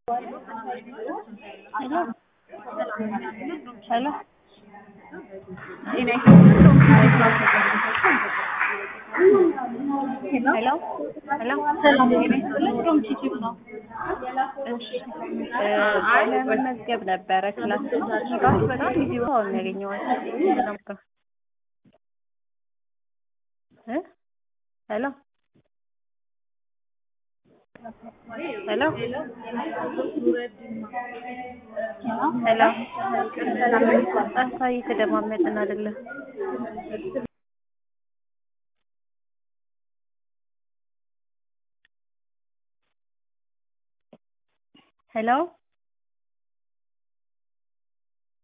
ሄሎ ሄሎ ሄሎ ሄሎ ለመመዝገብ ነበረ ክላስ ራሱ በጣም ቢዚ ሆኖ ነው ያገኘኋት። እ ሄሎ ሄሎ ሄሎ ጠፋ እየተደማመጥን አይደለም። ሄሎ